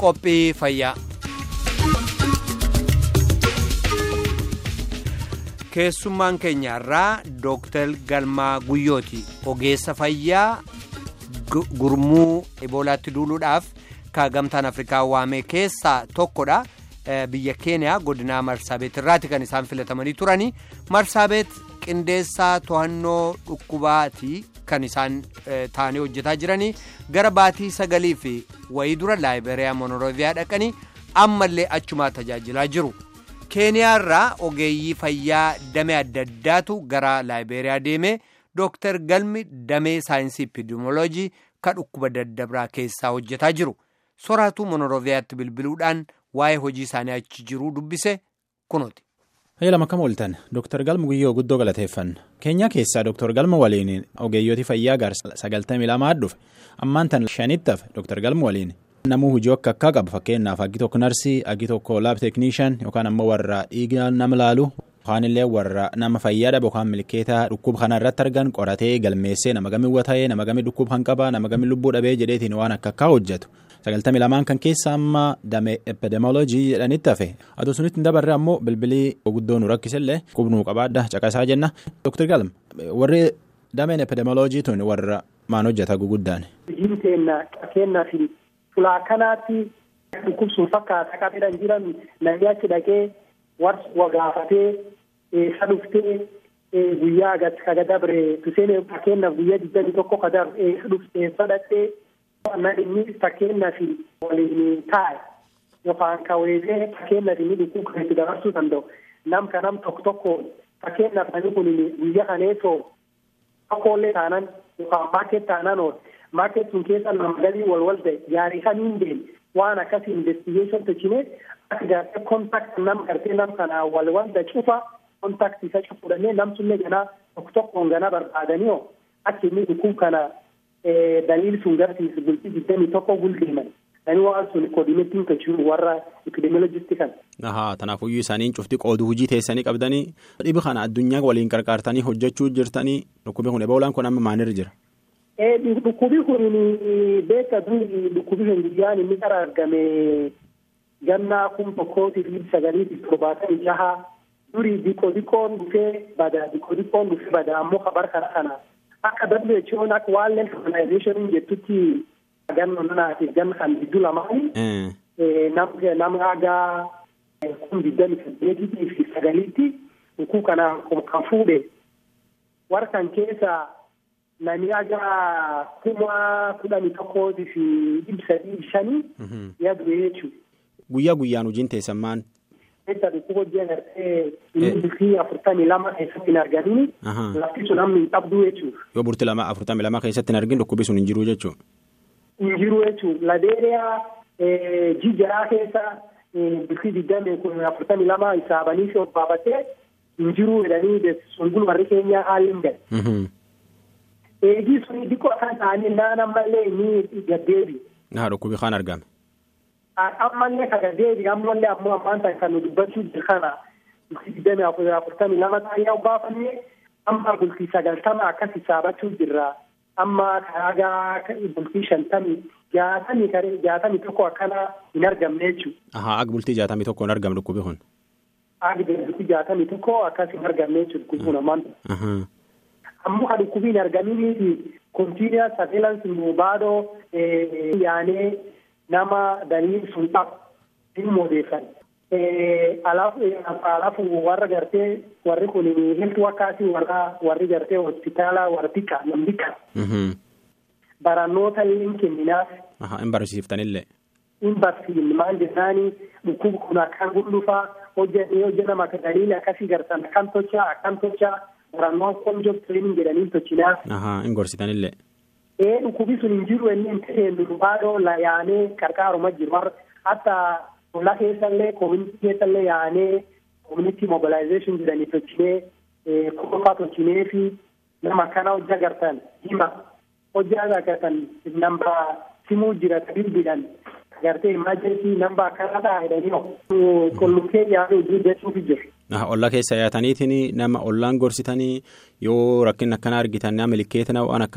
qophii fayyaa. keessummaan keenya irraa dooktar galmaa guyyooti ogeessa fayyaa gurmuu eboolaatti duuluudhaaf ka gamtaan afrikaa waamee keessaa tokkodha biyya keeniyaa godinaa marsaabeet irraati kan isaan filatamanii turanii marsaabeet qindeessaa to'annoo dhukkubaati kan isaan taa'anii hojjetaa jiranii gara baatii sagalii fi wayii dura laayiberiyaa monoroviyaa dhaqanii ammallee achumaa tajaajilaa jiru. keeniyaa irraa ogeeyyii fayyaa damee adda addaatu gara laayiberiyaa deeme dooktar galmi damee saayinsii epidemioloojii ka dhukkuba daddabraa keessaa hojjetaa jiru soraatu monoroviyaatti bilbiluudhaan waa'ee hojii isaanii achi jiruu dubbise kunuuti. lama kam ooltan dooktar galma guyyoo guddoo galateeffanna keenyaa keessaa dooktar galma waliin ogeeyyooti fayyaa gaarsa sagaltamii lamaa dhufe ammaan tan shanitti hafe dooktar galma waliin. namuu hojii akka akkaa qaba fakkeenyaaf aggi tokko narsii aggi tokko laab teeknishan yookaan ammoo warra dhiiga nama laalu yookaan illee warra nama fayyaa dhabe yookaan milkeetaa dhukkuba kana irratti argan qoratee galmeessee nama gami wata'ee nama gami dhukkuba kan qaba nama gami lubbuu dhabee jedheetiin waan akka akkaa hojjetu sagaltamii lamaan kan keessa amma damee epidemioloojii jedhanitti hafe aduu sunitti hin dabarre ammoo bilbilii guddoo nu rakkisellee qubnuu qabaadha caqasaa jenna dooktar galma warri dameen epidemioloojii tun warra maan hojjeta guguddaan. Fulaa kanaatti dhukkubsuun fakkaata qabeedhaan jiran namni achi dhaqee warra gaafatee eessa dhuftee guyyaa ka dabre tuseen fakkeenyaaf guyyaa digdamii tokko ka dabre eessa dhuftee eessa dhaqxee inni fakkeenyaaf waliin taa'e yookaan ka weesee fakkeenyaaf inni dhukkub kan itti dabarsuu danda'u nam ka nam tokko tokko fakkeenyaaf namni kun guyyaa kaneessoo tokkollee taanan yookaan maakket taanan oolu. Maakket sun keessa nama galii walwal ta'e gaarii kamiin deeme waan akkasii investigeeshin tolchine akka gaafee kontaakt nam gartee nam kanaa walwal da cufa kontaakt isa cufuudhanii nam sunne ganaa tokko tokkoon ganaa barbaadanii oo akka inni dhukkub kana daliil sun garsiisu bultii digdamii tokko guldeeman. Namni waan sun koodineetiin tolchinu warra epidemiolojistii kana. Ahaa tanaafuyyuu isaaniin cufti qooduu hojii teessanii qabdanii dhibi kana addunyaa waliin qarqaartanii hojjechuu jirtanii dhukkubi kun eboolaan kun amma maalirra jira? Dhukkubi kun beekta duri dhukkubi kun guyyaan inni qara argame gannaa kum tokkootiif dhibba sagaliitiif torbaatamii jaha duri diqoo diqoon dhufee bada diqoo diqoon dhufee bada ammoo kabar kana kana akka WHO akka World Organization jettutti ganna nanaatiif ganna kan gidduu lamaanii nam hagaa kun digdami saddeetiitii fi sagaliitti dhukkub kana kan fuudhe warra kan keessa. Namni haga kuma kudhanii tokkootii fi dhibba sadii shanii yaadu jechuudha. Guyyaa guyyaan hojiin teessan maal? Keessa dhukkuba hojii agartee inni bultii afurtamii lama keessatti hin argamin lafti sun namni hin qabdu jechuudha. Yoo bultii lama afurtamii lama keessatti hin argin dhukkubi sun hin jiru jechuudha. Hin jiru jechuudha. Ladeeriyaa jijjiiraa keessa bultii digdamii kun afurtamii lama isaabanii fi obbaafatee hin jiru jedhanii sun kun warri keenyaa haalli hin galu. Eegii suni dhiqoo kan ta'anii naan ammallee ni gaddeebi. Haa dhukkubi kan argame. Ammallee kan gaddeebi ammallee ammoo ammaan ta'e kan nu dubbachuu jiru kana bultii digdamii afurtamii lama ta'ee baafannee amma bultii sagaltama akkas hisaabachuu jirra. Amma kaagaa bultii shantamii jaatamii jaatamii tokko akkana hin argamne jechuudha. Ahaa ag bultii jaatamii tokko hin argamne dhukkubi kun. Ag bultii jaatamii tokko akkas hin argamne jechuudha dhukkubi kun ammaan. ammoo kan dhukkubiin argamanii fi kontiiniyaa sarveelansi mubaadoo yaanee nama daliil sun qabu hin moodeessan. Alaafu warra gartee warri kun health wakkaasii warra warri gartee hospitaala warra xiqqaa nam xiqqaa. Barannoota hin kenninaaf. Hin barsiiftanillee. Hin barsiifne maal jennaani dhukkubi kun akkaan guddufaa hojjetee hojjetama akka daliila akkasii gartan akkam tolchaa akkam tolchaa. Barannoon kun job training jedhanii tolchinaa. Ahaa hin gorsitanillee. Ee dhukkubi sun hin jiru inni hin ta'e baadoo yaanee qarqaaruma jiru warra hatta tola keessallee koominiti keessallee yaanee koominiti mobilization jedhanii tolchinee kuufaa tolchinee fi nama akkana hojii agartan hima hojii agartan namba simuu jira bilbilan agartee imaajensi namba akkana ta'a jedhanii qullubbii yaaduu hojii jechuufi jiru. Ollaa keessa yaataniitiin nama ollaan gorsitanii yoo rakkin akkanaa argitan nama milikeetina waan akkanaa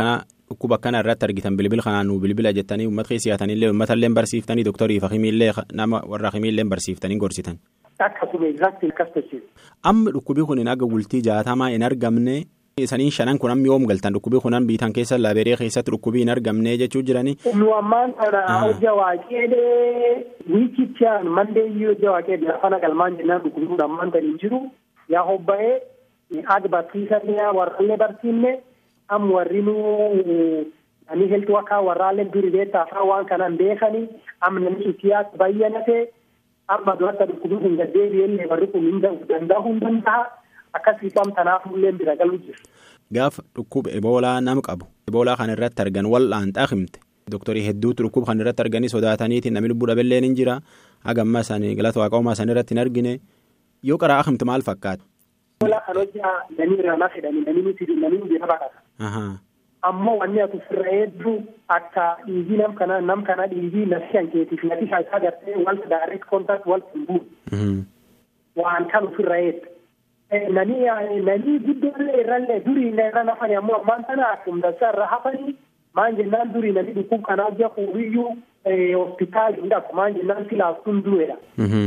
dhukkuba akkana irratti argitan bilbil kanaan nuu bilbila jettanii uummata keessa yaatanillee uummatallee barsiiftanii doktorii fi himiillee nama warra himiillee barsiiftanii gorsitan. Akkasuma exactly akkas tolchee. Amma dhukkubii kun hin aga bultii jaatamaa hin argamne saniin shanan kun amma yoom galtan dhukkubii kunan biitan keessa laabeeree keessatti dhukkubii hin argamne jechuu jiranii. Nu ammaan kana hojja waaqeedhee wiikichaan mandeeyyii hojja waaqeedhee afaan galmaan jennaan dhukkubii ammaan kan hin jiru yaa hobba'ee ag barsiisanii warrallee barsiifne am warri nu ani heltu akka warraallee duri beektaa afaan waan kanaan beekanii am namni sutiyaas bayyanate amma durata dhukkubii kun gaddeebi'ellee barri kun hin danda'uu hin danda'a. akkasii tanaaf illee bira galuu jiru. Gaafa dhukkuba eboolaa nama qabu eboolaa kan irratti argan wal'aanxaa himte doktorii hedduutu dhukkuba kan irratti arganii sodaataniitiin namni lubbuu dhabeelleen hin jira hagamma isaanii galata waaqaumaa isaanii irratti hin argine yoo qaraa himte maal fakkaata. Eboolaa kan hojjaa namni irraa na fedhani namni nuti namni bira baqata. Ammoo wanni ati ofirra hedduu akka dhiigii nam kana nam kana dhiigii nafsi kan keetiif nati isaa gartee walta direct contact walta hin buune. Waan kan ofirra hedduu. nani nani guddoolee irrallee durii irra nafani ammoo ammaan tana akkuma dansaa irra hafanii maan jennaan durii nani dhukkub kanaa hojja fuuriyyuu hospitaali hin dhabu maan jennaan silaaf kun du'eedha.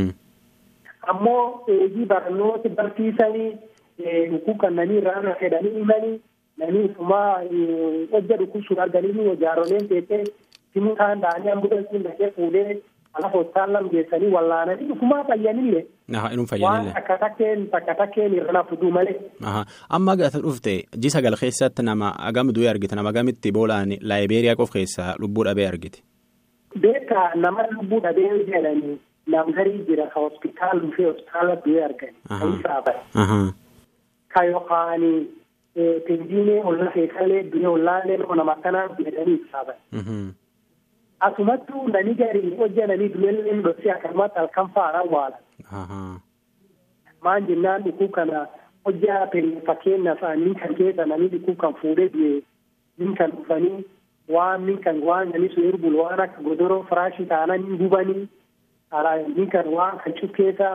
Ammoo eegii barnoota barsiisanii dhukkub kan nani irraa na fedhanii himanii nani ufumaa hojja dhukkub sun arganii jaaroleen teessee simuu kaan da'anii ambulansiin dhaqee fuudhee ala hospitaalaan geessanii wallaananii ufumaa fayyanillee. Inni fayyadamne. Waan takka takkeen takka takkeen irra na fuduu malee. Amma gaafa dhufte ji sagal keessatti nama agam du'e argite nama agamitti boolaan laayibeeriyaa qof keessaa lubbuu dhabee argite. Beekaa nama lubbuu dhabee jedhanii nam garii jira ka hospitaal dhufee hospitaala du'e argani. Kan saaban. Ka yookaan pendiinee olla keessallee du'e ollaallee nama akkanaa jedhanii saaban. Asumattuu nani garii hojjetanii du'ellee dhoksee akkanumatti halkan faana waalan. Maan jennaan dhukuu kana hojjaa fakkeenyaaf nin kan keessa namni dhukuu kan fuudhee du'e nin kan dhufanii waan nin kan waan nani sun erbul waan akka godoroo firaashii taanaan hin gubanii nin kan waan kan cukkeessa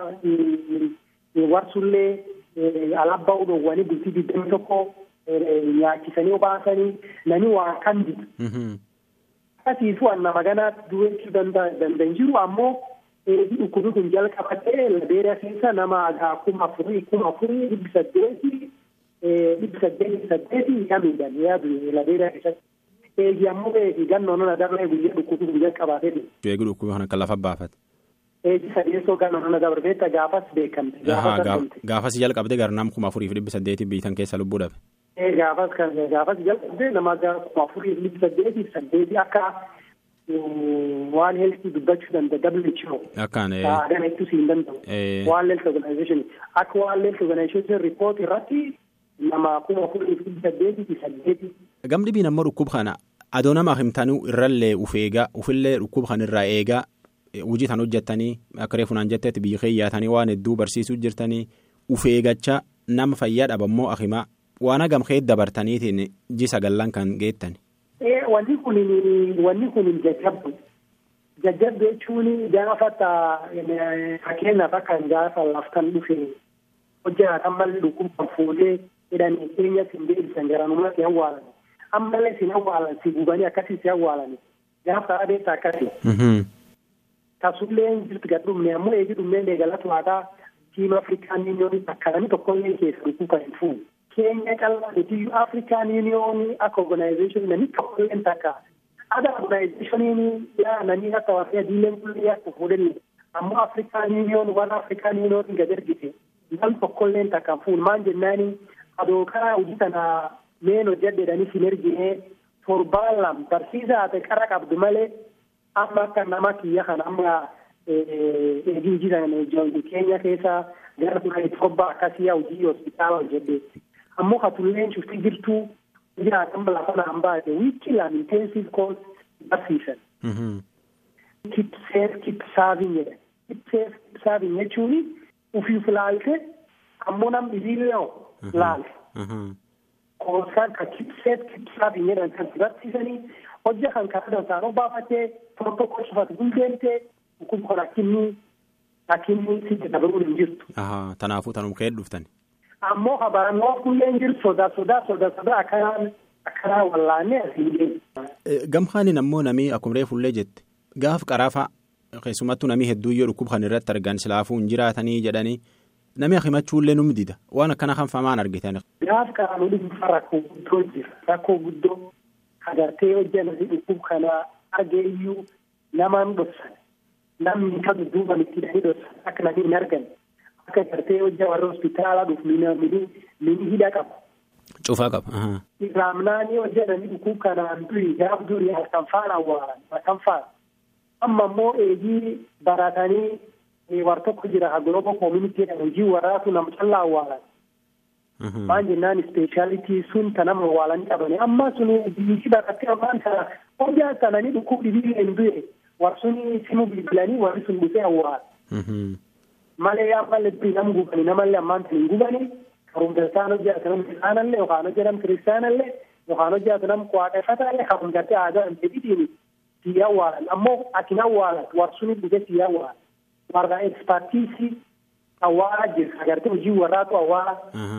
warsullee alabbaa udhoowwanii bultii digdami tokko nyaachisanii obaasanii nani waan kan didu. Akkasiifu nama ganaatti du'echuu danda'an jiru ammoo eegi dhukkubi kun jalqabatee labeera keessa nama agaa kuma afurii kuma afurii dhibbi saddeeti dhibbi saddeeti saddeeti yaa miidhan yaa du'e labeera keessatti. Eegi ammoo beeki gannoo nana dabree guyyaa dhukkubi kun jalqabatee dhufe. Eegi dhukkubi kana kan lafa baafate. Eegi sadeessoo gannoo nana dabarbeetta gaafas beekamte. Gaafas jalqabde garnaam kuma afurii fi dhibbi saddeeti biitan keessa lubbuu dhabe. Gaafas kan gaafas jalqabde nama kuma afurii fi dhibbi saddeeti saddeeti akka waan heeltii dubbachuu danda'a WHO. Akkaan. Aadaa ittisuu hin danda'u. Waan health organization akka waan health organization report irratti nama kuma afurii fi saddeetii fi saddeeti. Gamni biin ammoo dhukkuba kana adoo nama himtanuu irrallee uf eegaa ufillee dhukkuba kana irraa eegaa hojii tan hojjettanii akka reefunaan jettetti biyya keeyyaatanii waan hedduu barsiisuu jirtanii uf eegachaa nama fayyaa dhabammoo akimaa waan hagam keessa dabartaniitiin ji sagallan kan geettan. Wanni kun wanni kun jajjabdu jajjabdu jechuun gaafa fakkeenyaaf akka gaafa laftan dhufe hojjetan malli dhukkuba fuudhee jedhanii keenya sin deebisan garanummaa si awwaalan ammallee sin awwaalan si gubanii akkasii si awwaalan gaafa adeemsa akkasii. Tasullee jirti gad dhumne ammoo eegi dhumneen eegalatu waataa tiima Afrikaan Yuuniyoonii akkananii tokkollee keessa dhukkuba hin fuunu. Keenya qal'aa nuti Afrikaan Yuuniyoonii akka organization namni tokkollee takka ada organizationiin yaa namni akka warra adiileen kullee akka fuudhanne ammoo Afrikaan Yuuniyoon warra Afrikaan Yuuniyoon gad ergite nam tokkollee takka fuun maan jennaani adoo karaa hojii kana meen hojjedheedhanii sin ergine torbaan lam barsiisa haate qara qabdu malee amma akka nama kiyya kana amma eegii hojii kana keenya keessa gara kudhanii torba akkasii hojii hospitaala hojjedhe. ammoo katulleen cufti jirtuu jiraatan lafa naan baate wiikii lam intensive course barsiisan. Keep safe keep serving jedhan. Keep safe keep serving jechuun ufiif laalte ammoo nam dhibiillee laalte. Koosaan ka keep safe keep serving jedhan kan barsiisanii hojja kan karaa dansaanoo baafatee tokko tokko cufatu hundeemtee kun kun akkinni akkinni sitti dabaluun hin jirtu. Tanaafuu tanuma ka'ee dhuftan. ammoo habaranoo kulleen jiru sodaa sodaa sodaa sodaa akkanaan akkanaa wallaannee asiin deemu. Gamhaaniin ammoo namii akkuma reefullee jette gaaf qaraafa keessumattuu namii hedduu yoo dhukkuba kan irratti argan silaafuu hin jiraatanii jedhanii namni himachuullee nu dida waan akkana kan famaan argitan. Gaaf qaraanuu dhuunfaa rakkoo guddoo jira rakkoo guddoo agartee hojjetanii dhukkuba kana argee iyyuu namaan dhoksan namni kan duuba itti hidhanii dhoksan akka namni hin argan akka gartee hojja warra hospitaalaa dhufu mini hidha qabu. Cufaa qaba. Raamnaanii hojjetanii dhukkuba kanaan durii gaaf durii halkan faana awwaalan halkan faana. Amma immoo eegii baratanii war tokko jira agirooba koominitiidhaan hojii warraatu nam callaa awwaalan. Maan jennaan ispeeshaalitii sun kan nama awwaalanii qabanii amma suni biyyi barattee ammaan kana hojjaa sananii dhukkuba dhibii hin du'e war suni simu bilbilanii warri sun dhufee awwaala. Malee ammallee nam gubanii namallee ammaan kan hin gubanii. Karumdartaan hojjetu nam kiristaanallee yookaan hojjetam kiristaanallee yookaan hojjetu nam waaqeffataallee karumdartee aadaa hin jedhitiin sii awwaalan ammoo ati awwaalan warsuni dhufe sii awwaalan warra ekspaartiisii awwaalaa jira agartee hojii warraatu awwaala.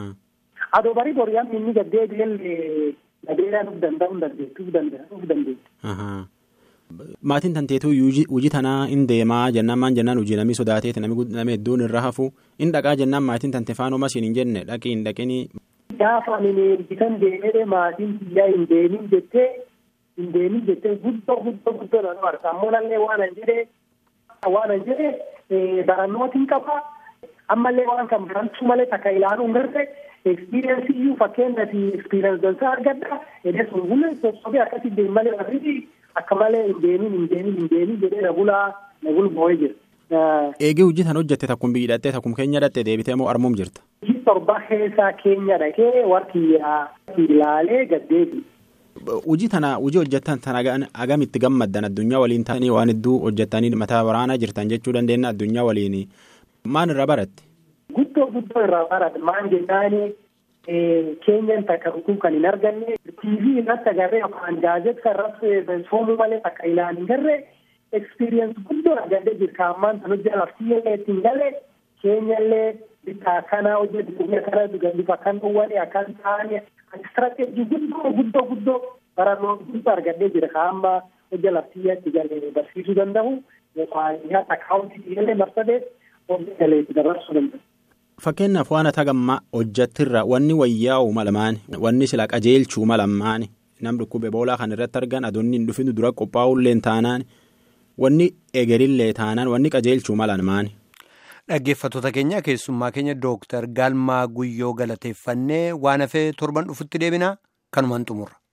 Adoo barii boriyaan inni gaddee biyyallee gadeedhaan uf danda'uu dandeettu uf dandeettu. Maatiin tanteetuu hojii tanaa hin deemaa jennaan maan jennaan hojii namni sodaateeti namni hedduun irra hafu hin dhaqaa jennaan maatiin tante faanuma siin hin jenne dhaqii hin dhaqinii. Gaafa ani bitan deemee maatiin biyyaa hin deemin jettee hin deemin jettee guddoo guddoo guddoo na marsa ammoo nallee waan an jedhee waan an jedhee barannootiin qaba ammallee waan kan barantuu malee takka ilaaluu hin garre ekspiriyeensii iyyuu fakkeenyaaf ekspiriyeens dansaa argadha edee sun bulee sossobee akkasii deemu malee warri akka malee hin deemin hin deemin hin deemin jedhee na bulaa na bulboo'ee jira. Eegee hojii tan hojjette takkum biyyi dhattee takkum keenya dhattee deebitee moo armuum jirta? Hojii torba keessaa keenya dhaqee warri ilaalee gaddeebi. Hojii tana hojii hojjettan tan agamitti gammaddan addunyaa waliin ta'anii waan hedduu hojjettanii mataa waraanaa jirtan jechuu dandeenya addunyaa waliin maan irraa baratte? Guddoo guddoo irraa baratte maan jennaani keenyan takka dhukkuba kan hin arganne TV irratti agarree yookaan gaazexaa irratti soomuu malee takka ilaalin hin garree ekspiriyeens guddoo argadee jirka ammaan tan hojjaa laftiyyallee ittiin galee keenyallee bitta akkanaa hojjetu biyya kana bifa kan dhowwane akkan ta'anii istirateejii guddoo guddoo guddoo barannoo guddoo argadee jira ka amma hojja laftiyyaatti galee barsiisuu danda'u yookaan nyaata akaawuntii illee marsadee hojja galee itti dabarsuu danda'u. Fakkeenyaaf waan ata gammaa hojjattirra wanni wayyaa'u malamaan wanni sila qajeelchuu malamaan nam dhukkube boolaa kan irratti argan adoonni hin dhufin dura qophaa'ullee taanaan wanni egerillee taanaan wanni qajeelchuu malamaan. Dhaggeeffattoota keenya keessummaa keenya Dooktar Galmaa Guyyoo galateeffannee waan hafee torban dhufutti deebina kanumaan xumurra.